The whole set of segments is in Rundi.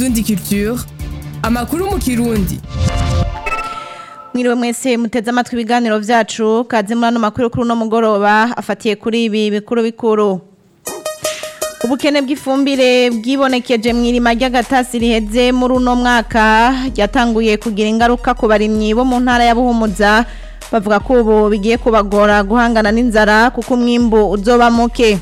Indundi Culture amakuru mu kirundi Mwiriwe mwese muteze amatwi ibiganiro vyacu kaze muri ano makuru kuri uno mugoroba afatiye kuri ibi bikuru bikuru Ubukene bw'ifumbire bwibonekeje mw'irima ry'agatasi riheze muri uno mwaka ryatanguye kugira ingaruka ku barimyi bo mu ntara ya Buhumuza bavuga ko ubu bigiye kubagora guhangana n'inzara kuko umwimbu uzoba muke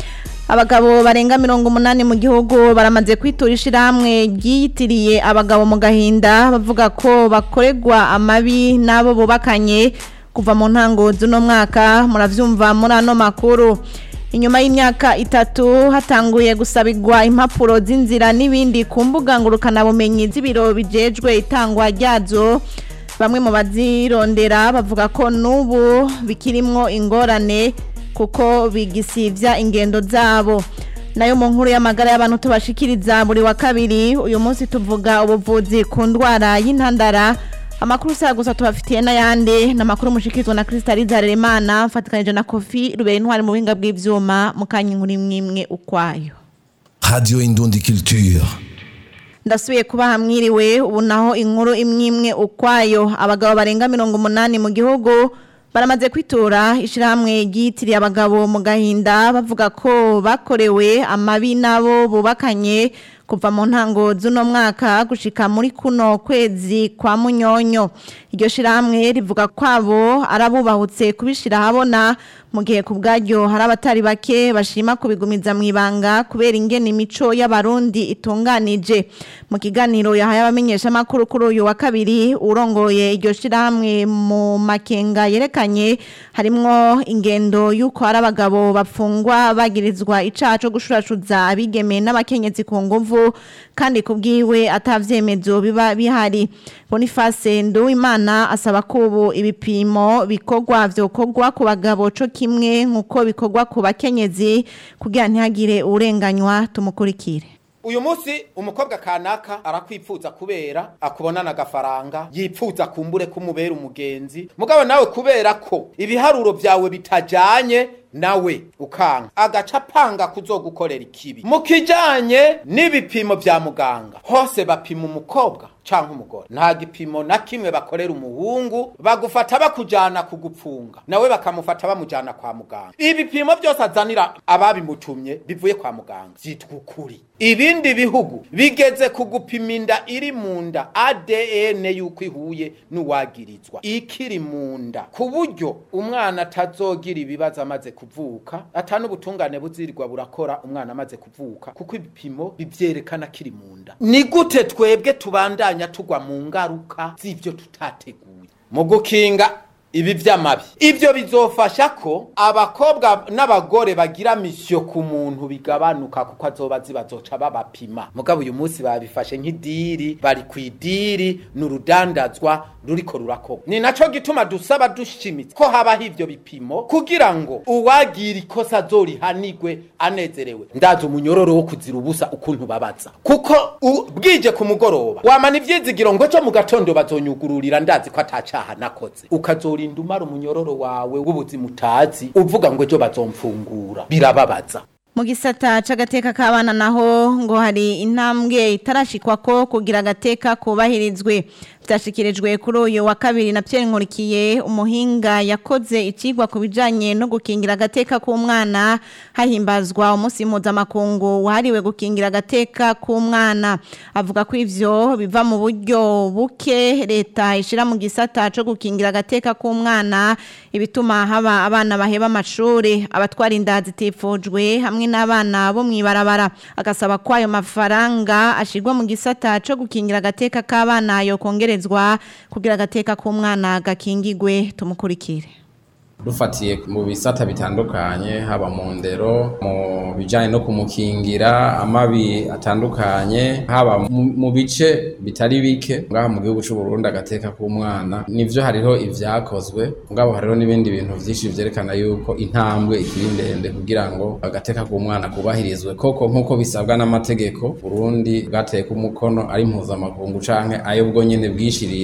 abagabo barenga mirongo umunani mu gihugu baramaze kwitura ishirahamwe ryiyitiriye abagabo mu gahinda bavuga ko bakorerwa amabi n'abo bubakanye kuva mu ntango z'uno mwaka muravyumva muri ano makuru inyuma y'imyaka itatu hatanguye gusabirwa impapuro z'inzira n'ibindi ku mbuga ngurukanabumenyi z'ibiro bijejwe itangwa ryazo bamwe mu bazirondera bavuga ko n'ubu bikirimwo ingorane kuko bigisivya ingendo zabo nayo mu nkuru y'amagara y'abantu tubashikiriza buri wa kabiri uyu munsi tuvuga ubuvuzi ku ndwara y'intandara amakuru saa gusa tubafitiye n'ayandi ni amakuru mushikirizwa na Crystalise Harerimana mfatikanije na Kofi rubera intwari mu buhinga bw'ivyuma mu kanya inkuru imwe ukwayo Radio Indundi Culture. ndasubiye kuba hamwiriwe ubu naho inkuru imwe imwe ukwayo abagabo barenga mirongo umunani mu gihugu baramaze kwitura ishirahamwe ryitiriye abagabo mu gahinda bavuga ko bakorewe amabi nabo bubakanye kuva mu ntango z'uno mwaka gushika muri kuno kwezi kwa munyonyo iryo shirahamwe rivuga kwabo arabubahutse kubishira habona mu gihe ku bwaryo hari abatari bake bashima kubigumiza mu ibanga kubera ingene imico y'abarundi itunganije mu kiganiro yahaye abamenyesha makuru kuri uyu wa kabiri urongoye iryo shirahamwe mu makenga yerekanye harimwo ingendo y'uko hari abagabo bapfungwa bagirizwa icaha co gushurashuza abigeme n'abakenyezi ku nguvu kandi kubwiwe atavyemezo biba bihari Boniface Nduwimana asaba ko ubu ibipimo bikorwa vyokorwa ku bagabo co kimwe nkuko bikorwa ku bakenyezi kugira ntihagire urenganywa tumukurikire uyu munsi umukobwa kanaka arakwipfuza kubera akubonana agafaranga yipfuza kumbure kumubera umugenzi mugabo nawe kubera ko ibiharuro vyawe bitajanye nawe ukanga agaca apanga kuzogukorera ikibi mu kijanye n'ibipimo vya muganga hose bapima umukobwa canke umugore nta gipimo na kimwe bakorera umuhungu bagufata bakujana kugupfunga nawe bakamufata bamujana kwa muganga ibipimo byose azanira ababimutumye bivuye kwa muganga vyitwa ukuri ibindi bihugu bigeze kugupima inda iri mu nda ADN yuko ihuye n'uwagirizwa ikiri mu nda ku buryo umwana atazogira ibibazo amaze kuvuka ata n'ubutungane buzirirwa burakora umwana amaze kuvuka kuko ibipimo bivyerekana kiri mu nda ni gute twebwe tubandanya tugwa mu ngaruka z'ivyo tutateguye mu gukinga ibi vy'amabi ivyo bizofasha ko abakobwa n'abagore bagira misyo ku muntu bigabanuka kuko azoba zibazoca babapima mugabo uyu munsi babifashe nk'idiri bari ku idiri n'urudandazwa ruriko rurakorwa ni naco gituma dusaba dushimitse ko habaho ivyo bipimo kugira ngo uwagira ikosa azorihanigwe anezerewe ndazi umunyororo wo kuzira ubusa ukuntu babaza kuko u- bwije ku mugoroba wamana ivyizigiro ngo co mu gatondo bazonyugururira ndazi ko atacaha nakoze ukazorinda umara umunyororo wawe w'ubuzima utazi uvuga ngo ejo bazomfungura birababaza mu gisata c'agateka k'abana naho ngo hari intambwe itarashikwa ko kugira agateka kubahirizwe vyashikirijwe kuri uyu wa kabiri na Pierre Nkurikiye umuhinga yakoze icigwa ku bijanye no gukingira agateka k'umwana hahimbazwa umunsi mpuzamakungu wahariwe gukingira agateka k'umwana avuga ko ivyo biva mu buryo buke leta ishira mu gisata co gukingira agateka k'umwana ibituma haba abana baheba amashuri abatwara inda zitifujwe hamwe n'abana bo mw'ibarabara agasaba ko ayo mafaranga ashirwa mu gisata co gukingira agateka k'abana yo kongerezwa kugira agateka k'umwana gakingigwe tumukurikire dufatiye mu bisata bitandukanye haba mu ndero mu bijyanye no kumukingira amabi atandukanye haba mu- mu bice bitari bike ngaha mu gihugu cy'u Burundi agateka k'umwana nivyo hariho ivyakozwe ngabo hariho n'ibindi bintu vyinshi vyerekana yuko intambwe ikiri ndende kugira ngo agateka k'umwana kubahirizwe koko nk'uko bisabwa n'amategeko Burundi bwateye ku mukono ari mpuzamakungu canke ayo bwo nyene bwishiriyeho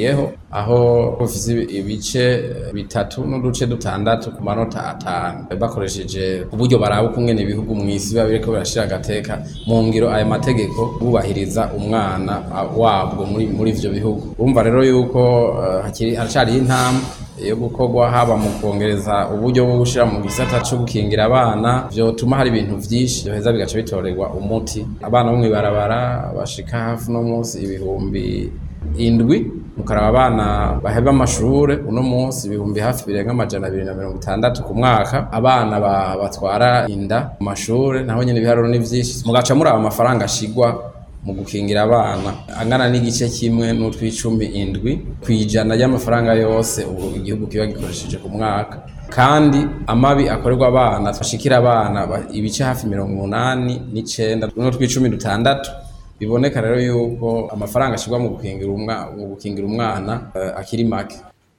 aho bufise ibice bitatu n'uduce dutandatu ku manota atanu bakoresheje uburyo baraba ukungene ibihugu mw'isi biba biriko birashira agateka mu ngiro ayo mategeko bubahiriza umwana wabwo muri muri ivyo bihugu urumva rero yuko uh, hakiri haracariho intambwe yo gukorwa haba mu kongereza uburyo bwo gushira mu gisata cyo gukingira abana vyotuma hari ibintu vyinshi byoheza bigaca bitorerwa umuti abana bo mw'ibarabara bashika hafi no munsi ibihumbi indwi mukaraba abana baheba amashure uno munsi ibihumbi hafi birenga amajana abiri na mirongo itandatu ku mwaka abana batwara inda mu mashure naho nyene ibiharuro ni vyinshi mugaca muraba amafaranga ashigwa mu gukingira abana angana n'igice kimwe n'utw'icumi indwi kw'ijana y'amafaranga yose ubu igihugu kiba gikoresheje ku mwaka kandi amabi akorerwa abana twashikira abana ibice hafi mirongo umunani n'icenda n'utw'icumi dutandatu biboneka rero yuko amafaranga ashirwa mu gukingira umwana mu gukingira umwana uh, akiri make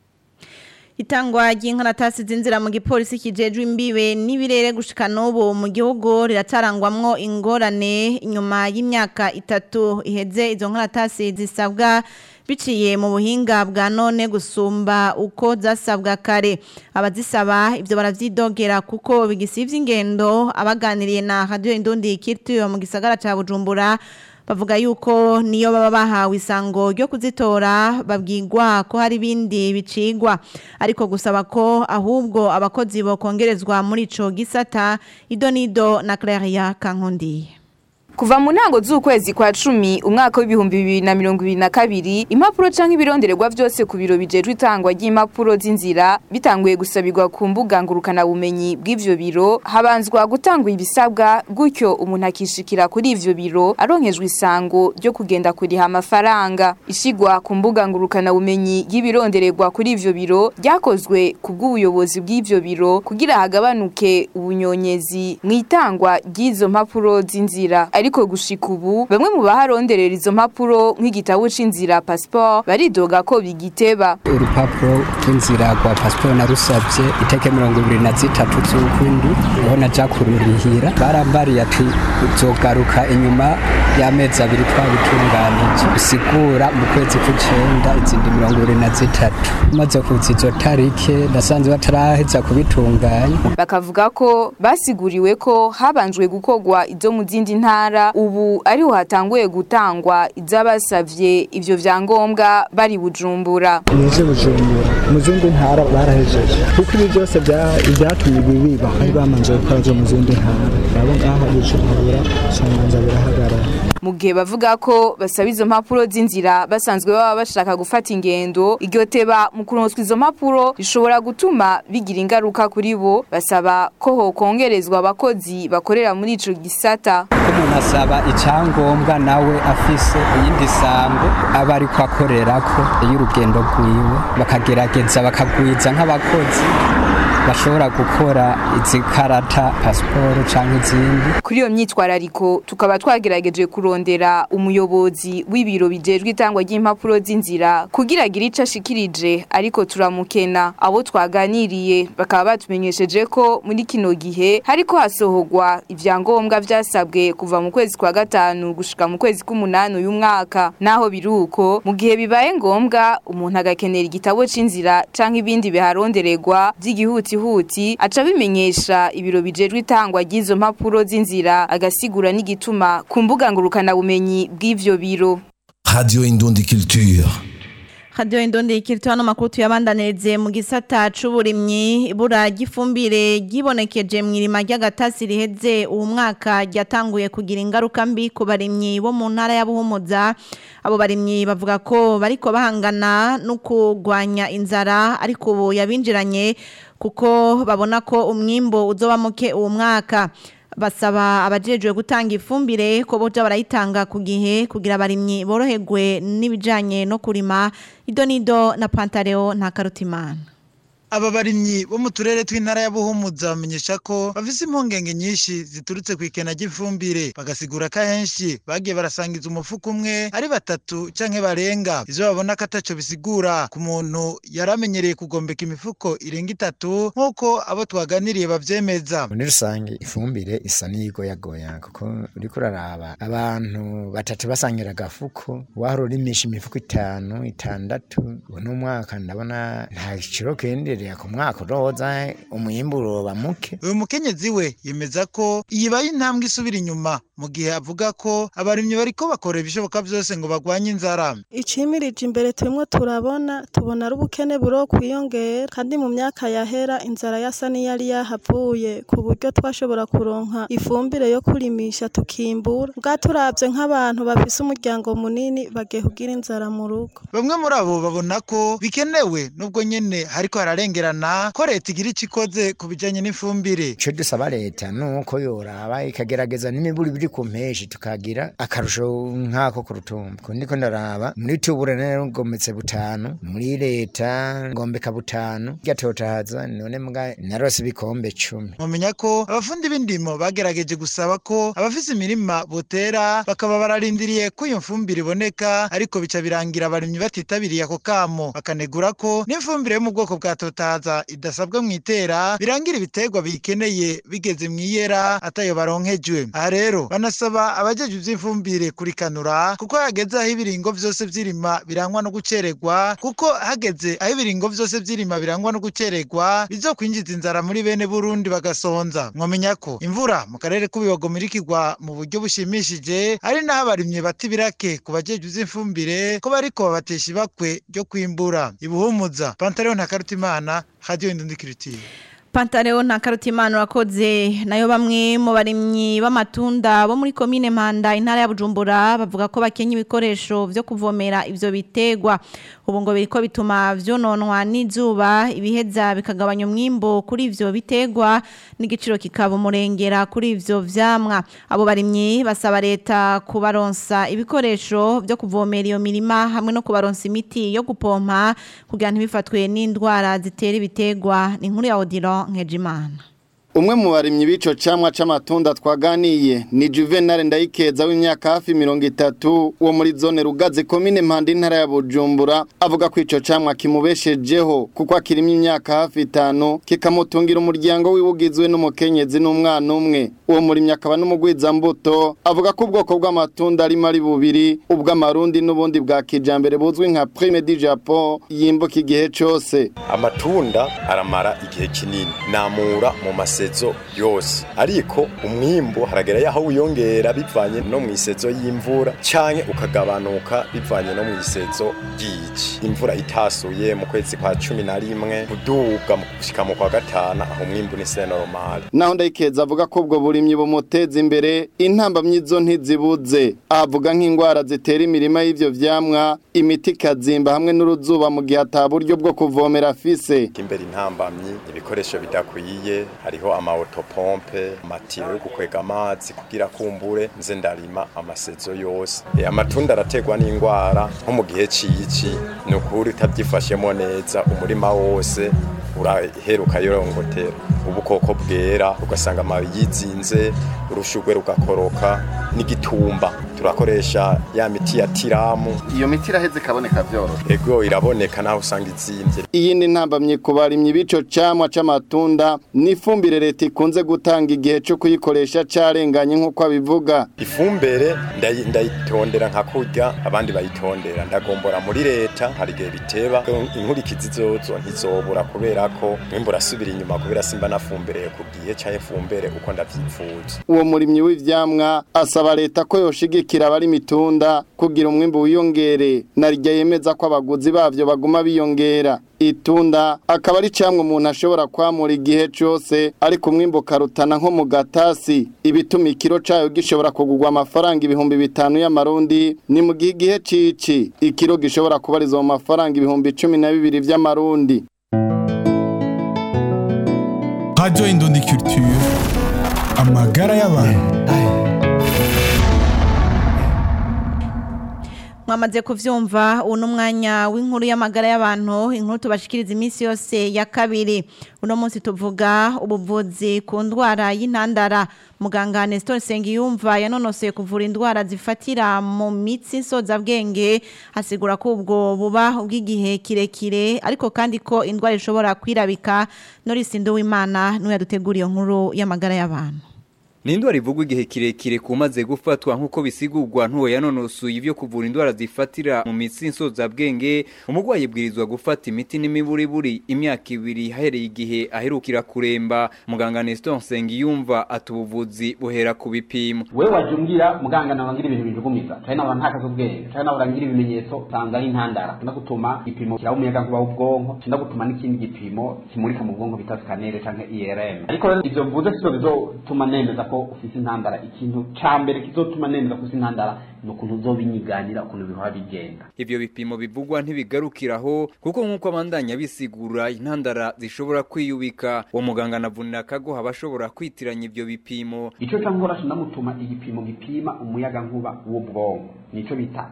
Itangwa ry'inkaratasi zinzira mu gipolisi kijejwe imbibe n'ibirere gushika n'ubu mu gihugu riracarangwamwo ingorane inyuma y'imyaka itatu iheze izo nkaratasi zisabwa biciye mu buhinga bwa none gusumba uko zasabwa kare abazisaba ibyo baravyidogera kuko bigisivye ingendo abaganiriye na radio Indundi Kirtu mu gisagara ca Bujumbura bavuga yuko niyo baba bahawe isango ryo kuzitora babwirwa ko hari ibindi bicigwa ariko gusaba ko ahubwo abakozi bokongerezwa muri ico gisata idonido na Claria Kankondiye Kuva mu ntango z'ukwezi kwa cumi umwaka w'ibihumbi bibiri na mirongo ibiri na kabiri impapuro canke ibirondererwa vyose ku biro bijejwe itangwa ry'impapuro z'inzira bitanguye gusabirwa ku mbuga ngurukana bumenyi bw'ivyo biro habanzwa gutangwa ibisabwa gutyo umuntu akishikira kuri ivyo biro aronkejwe isango ryo kugenda kuriha amafaranga ishigwa ku mbuga ngurukana bumenyi y'ibirondererwa kuri ivyo biro ryakozwe ku bw'ubuyobozi bw'ivyo biro kugira hagabanuke ubunyonyezi mw'itangwa ry'izo mpapuro z'inzira ariko gushika ubu bamwe mu baharonderera izo mpapuro nk'igitabo c'inzira passport baridoga ko bigiteba urupapuro rw'inzira rwa pasiporo narusabye iteke mirongo ibiri na zitatu z'ukwindi niho naja kururihira barambariye ati uzogaruka inyuma y'amezi abiri twabitunganije bisigura mu kwezi kw'icenda izindi mirongo ibiri na zitatu maze kuza izo tarike nasanze bataraheza kubitunganya bakavuga ko basiguriwe ko habanjwe gukorwa izo mu zindi ntara ubu ariho hatanguye gutangwa iz'abasavye ivyo vyangombwa bari bujumbura muje bujumbura mu zindi ntara barahejeje kuko ibi byose bya- ibyatumye ibi biba bari bamanje gukora byo mu zindi ntara nabo ngaha bujumbura sanganza birahagarara mu gihe bavuga ko basaba izo mpapuro z'inzira basanzwe baba bashaka gufata ingendo iryo teba mu kuronswa izo mpapuro rishobora gutuma bigira ingaruka kuri bo basaba ko hokongerezwa abakozi bakorera muri ico gisata ko umuntu asaba icyangombwa nawe afise iyindi sango aba ariko akorerako y'urugendo rwiwe bakagerageza bakagwiza nk'abakozi bashobora gukora izi karata pasiporo cyangwa izindi kuri iyo myitwarariko tukaba twagerageje kurondera umuyobozi w'ibiro bijejwe itangwa ry'impapuro z'inzira kugira agire ico ashikirije ariko turamukena abo twaganiriye bakaba batumenyesheje ko muri kino gihe hariko hasohorwa ivyangombwa vyasabwe kuva mu kwezi kwa gatanu gushika mu kwezi k'umunani uyu mwaka naho biruko mu gihe bibaye ngombwa umuntu agakenera igitabo c'inzira canke ibindi biharondererwa vy'igihutihuti aca bimenyesha ibiro bijejwe itangwa ry'izo mpapuro z'inzira agasigura n'igituma ku mbuga ngurukana bumenyi bw'ivyo biro Radio Indundi Culture. Radio Indondi ikirito hano makuru tuyabandanirize mu gisata c'uburimyi ibura ry'ifumbire ryibonekeje mu irima ry'agatasi riheze uwo mwaka ryatanguye kugira ingaruka mbi ku barimyi bo mu ntara ya Buhumuza abo barimyi bavuga ko bariko bahangana no kugwanya inzara ariko ubu yabinjiranye kuko babona ko umwimbo uzoba muke uwo mwaka basaba abajejwe gutanga ifumbire ko boja barayitanga ku gihe kugira abarimyi boroherwe n'ibijanye no kurima idonido na pantareo nta karutimana aba barimyi bo mu turere tw'intara ya Buhumuza bamenyesha ko bafise impungenge nyinshi ziturutse ku ikena ry'ifumbire bagasigura ko ahenshi bagiye barasangiza umufuko umwe ari batatu canke barenga ivyo babona ko ataco bisigura ku muntu yaramenyereye kugombeka imifuko irenga itatu nk'uko abo twaganiriye bavyemeza muri rusange ifumbire isa n'iyigoyagoya kuko uriko uraraba abantu batatu basangira agafuko wahora urimisha imifuko itanu itandatu uno mwaka ndabona nta giciro kenderera ku mwaka uroza umwimbu uroba muke uyu mukenyezi we yemeza ko iyibaye intambwe isubira inyuma mu gihe avuga ko abarimyi bariko bakora ibishoboka vyose ngo bagwanye inzara icimirije imbere turimo turabona tubona ari ubukene buro kwiyongera kandi mu myaka yahera inzara yasa n'iyari yahavuye ku buryo twashobora kuronka ifumbire yo kurimisha tukimbura bwa turavye nk'abantu bafise umuryango munini bagiye kugira inzara mu rugo bamwe muri abo babona ko bikenewe nubwo nyene hariko hararengerana ko leta igira ico ikoze ku bijanye n'ifumbire ico dusaba leta nuko yoraba ikagerageza n'imiburi biri ku mpeshi tukagira akarusho nk'ako ku rutumba kundi ko ndaraba muri tubura rero ngometse butanu muri leta ngombeka butanu gatotahaza none mbwa narose ibikombe cumi mumenya ko abafundi b'indimo bagerageje gusaba ko abafise imirima botera bakaba bararindiriye ko iyo mfumbire iboneka ariko bica birangira abarimyi batitabiriye ako kamo bakanegura ko n'ifumbire yo mu bwoko bwa totaza idasabwa mu itera birangira ibiterwa bikeneye bigeze mu iyera atayo baronkejwe aha rero banasaba abajeje ivy'imfumbire kurikanura kuko hageze aho ibiringo vyose vy'irima birangwa no gucererwa kuko hageze aho ibiringo vyose vy'irima birangwa no gucererwa bizokwinjiza inzara muri bene Burundi bagasonza mwomenya ko imvura mu karere k'ubibago mirikirwa mu buryo bushimishije ari naho abarimyi bati birake ku bajeje ivy'imfumbire ko bariko babatesha ibakwe ryo kwimbura ibuhumuza Pantaleo na Karutimana Radio Indundikiritiye Pantaleo na Karutimana urakoze nayo bamwe mu barimyi b'amatunda bo muri komine Mpanda intara ya Bujumbura bavuga ko bakenya ibikoresho vyo kuvomera ivyo bitegwa ubu ngo biriko bituma vyononwa n'izuba ibiheza bikagabanya umwimbo kuri ivyo bitegwa n'igiciro kikaba umurengera kuri ivyo vyamwa abo barimyi basaba leta kubaronsa ibikoresho vyo kuvomera iyo mirima hamwe no kubaronsa imiti yo gupompa kugira ntibifatwe n'indwara zitera ibitegwa ni inkuru ya Odilo Nkejimana Umwe mu barimyi b'ico camwa c'amatunda twaganiye ni Juvenal Ndayikeza w'imyaka hafi 30 wo muri zone Rugaze komine Mpanda intara ya Bujumbura avuga ko ico camwa kimubeshejeho kuko akirimye imyaka hafi 5 kikamutungira umuryango wiwugizwe n'umukenyezi n'umwana umwe uwo murimyi akaba n'umugwiza mbuto avuga ko ubwoko bw'amatunda ari mari bubiri ubw'amarundi n'ubundi bwa kijambere buzwi nka Prime du Japon yimbuka igihe cose amatunda aramara igihe kinini namura mu mase misezo yose ariko umwimbu haragera yaho wiyongera bivanye no mu isezo y'imvura canke ukagabanuka bivanye no mu isezo ry'iki imvura itasuye mu kwezi kwa cumi na rimwe kuduga mu gushika mu kwa gatanu aho umwimbu ni se normal naho ndayikeza avuga ko ubwo burimyi bumuteza imbere intambamyi zo ntizibuze avuga nk'indwara zitera imirima y'ivyo vyamwa imiti ikazimba hamwe n'uruzuba mu gihe ata buryo bwo kuvomera afise imbere intambamyi ibikoresho bidakwiye hariho amaotopompe amatiyo yo gukwega amazi kugira kumbure nze ndarima amasezo yose e, amatunda arategwa n'indwara nko mu gihe cici ni ukuri utabyifashemo neza umurima wose uraheruka yorongotera ubukoko bwera ugasanga amababi yizinze urushugwe rugakoroka n'igitumba turakoresha ya miti ya tiramu iyo miti iraheze ikaboneka byoroshye ego iraboneka naho usanga izimvye iyindi ntambamye ku barimyi b'ico camwa c'amatunda n'ifumbire leta ikunze gutanga igihe co kuyikoresha carenganye nk'uko abivuga ifumbire ndayi- ndayitondera nka kurya abandi bayitondera ndagombora muri leta hari igihe biteba inkurikizi zozo ntizobura kubera ko mwimbu urasubira inyuma kubera simba nafumbereye ku gihe canke fumbere uko ndavyifuza uwo murimyi w'ivyamwa asaba leta ko yoshigikira abari mitunda kugira umwimbu wiyongere narirya yemeza ko abaguzi bavyo baguma biyongera itunda akaba ari camwe umuntu ashobora kwamura igihe cose ariko umwimbu ukarutana nko mu gatasi ibituma ikiro cayo gishobora kugurwa amafaranga ibihumbi bitanu y'amarundi ni mu gihe igihe cici ikiro gishobora kubarizwa mu mafaranga ibihumbi cumi na bibiri vy'amarundi Radio Indundi Culture amagara y'abantu mwamaze kuvyumva uno mwanya w'inkuru y'amagara y'abantu inkuru tubashikiriza iminsi yose ya kabiri uno munsi tuvuga ubuvuzi ku ndwara y'intandara muganga Nestor Sengiyumva yanonosoye kuvura indwara zifatira mu mitsi nsozabwenge asigura ko ubwo buba ubw'igihe kirekire ariko kandi ko indwara ishobora kwirabika Norisi Nduwimana n'uwo yaduteguriye nkuru y'amagara y'abantu Ni indwara ivugwa igihe kirekire kumaze gufatwa nk'uko bisigurwa ntuwo yanonosuye ibyo kuvura indwara zifatira mu mitsi nsozabwenge umurwayi bwirizwa gufata imiti n'imiburiburi imyaka ibiri hahereye igihe aherukira kuremba muganga Nestor Nsengiyumva atubuvuzi buhera ku bipimo we waje umbwira muganga nabangira ibintu bijugumiza cyane nabura ntakaza ubwenge cyane nabura ngira ibimenyetso usanga ari intandara kinda gutuma igipimo kiraba umuyaga nkuba w'ubwonko kinda gutuma n'ikindi gipimo kimurika mu bwonko bita scanner canke IRM ariko rero ivyo mvuze sivyo bizotuma nemeza ko ufise intandara ikintu ca mbere kizotuma nemeza ko ufise intandara ni ukuntu uzobinyiganira ukuntu bihora bigenda ivyo bipimo bivugwa ntibigarukiraho kuko nk'uko abandanya bisigura intandara zishobora kwiyubika uwo muganga anavunira akago abashobora kwitiranya ivyo bipimo ico ca nkora ndamutuma igipimo gipima umuyaga nkuba w'ubwonko nico bita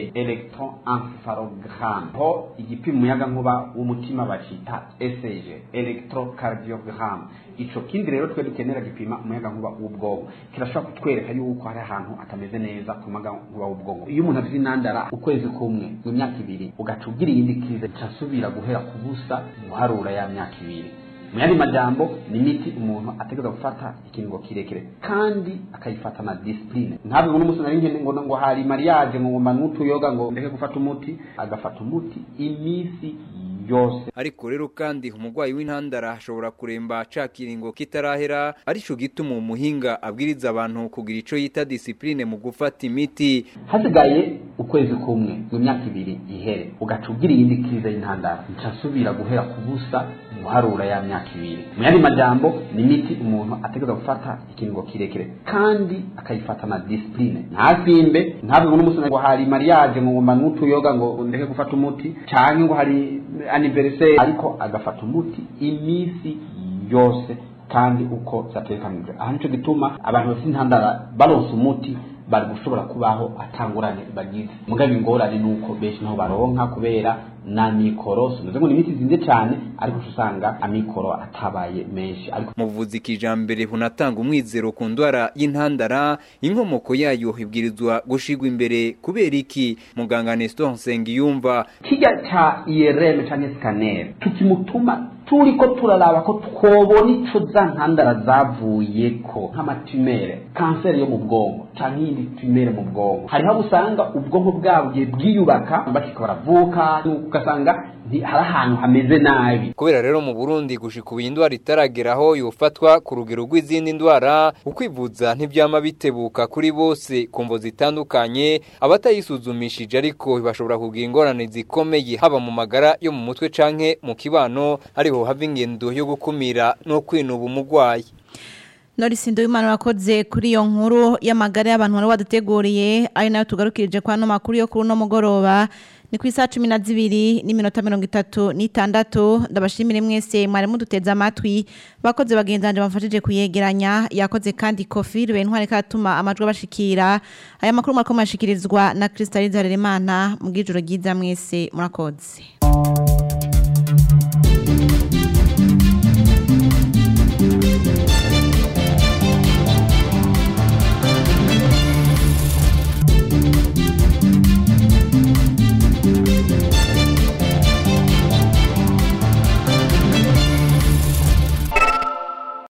electroencephalogram ho igipima umuyaga nkuba w'umutima bacita ECG electrocardiogram ico kindi rero twe dukenera gipima umuyaga nkuba w'ubwonko kirashobora kutwereka yuko hari ahantu atameze neza ku muyaga nkuba w'ubwonko iyo umuntu afite intandara ukwezi kumwe mu myaka ibiri ugaca ugira iyindi krize casubira guhera ku busa guharura ya myaka ibiri mu yandi majambo ni imiti umuntu ategereza gufata ikiringo kirekire kandi akayifata na disipurine ntabwo uno munsi nari nkene ngo ngo hari mariage ngo ngomba n'utuyoga ngo ndeke gufata umuti agafata umuti iminsi yose ariko rero kandi umurwayi w'intandara ashobora kuremba ca kiringo kitarahera arico gituma umuhinga abwiriza abantu kugira ico yita disipurine mu gufata imiti hasigaye ukwezi kumwe mu myaka ibiri ihere ugaca ugira iyindi krize y'intandara ncasubira guhera ku busa guharura ya myaka ibiri mu yandi majambo ni imiti umuntu ategereza gufata ikiringo kirekire kandi akayifata na disipurine ntasimbe ntabwo uno munsi ngo hari mariage ngo ngomba n'utuyoga ngo ndeke gufata umuti canke ngo hari anniversaire ariko agafata umuti iminsi yose kandi uko vyategekanijwe aha nico gituma abantu bafite intandara baronse umuti bari gushobora kubaho atangurane bagize mugabe ingorane nuko benshi naho baronka kubera na mikoro sinuze ngo ni imiti zinze cyane ariko usanga amikoro atabaye menshi ariko mu buvuzi kijambere hunatanga umwizero ku ndwara y'intandara inkomoko yayo ibwirizwa gushigwa imbere kubera iki muganga Nestor Nsengiyumva kijya ca IRM canke scanner tukimutuma turiko turaraba ko twobona ico za ntandara zavuyeko nk'amatumere kanseri yo mu bwonko canke iyindi tumere mu bwonko hariho abo usanga ubwonko bwabwe bwiyubaka bashika baravuka ugasanga hari ahantu hameze nabi kubera rero mu Burundi gushika ubu indwara itarageraho yofatwa ku rugero rw'izindi ndwara ukwivuza ntibyama bitebuka kuri bose kumvo zitandukanye abatayisuzumishije ariko bashobora kugira ingorane zikomeye haba mu magara yo mu mutwe canke mu kibano ariho hava ingendo yo gukumira no kwinuba umugwayi Norisi Nduwimana wakoze kuri iyo nkuru y'amagara y'abantu wari waduteguriye ari nayo tugarukirije kwa no makuru yo kuri no mugoroba ni ku isaha cumi na zibiri n'iminota mirongo itatu n'itandatu ndabashimire mwese mwari muduteze amatwi bakoze bagenzanje bamfashije kuyegeranya yakoze kandi kofi rube ntware katuma amajwi abashikira aya makuru mwariko mwashikirizwa na Kristaliza Harerimana mu bw'ijoro ryiza mwese murakoze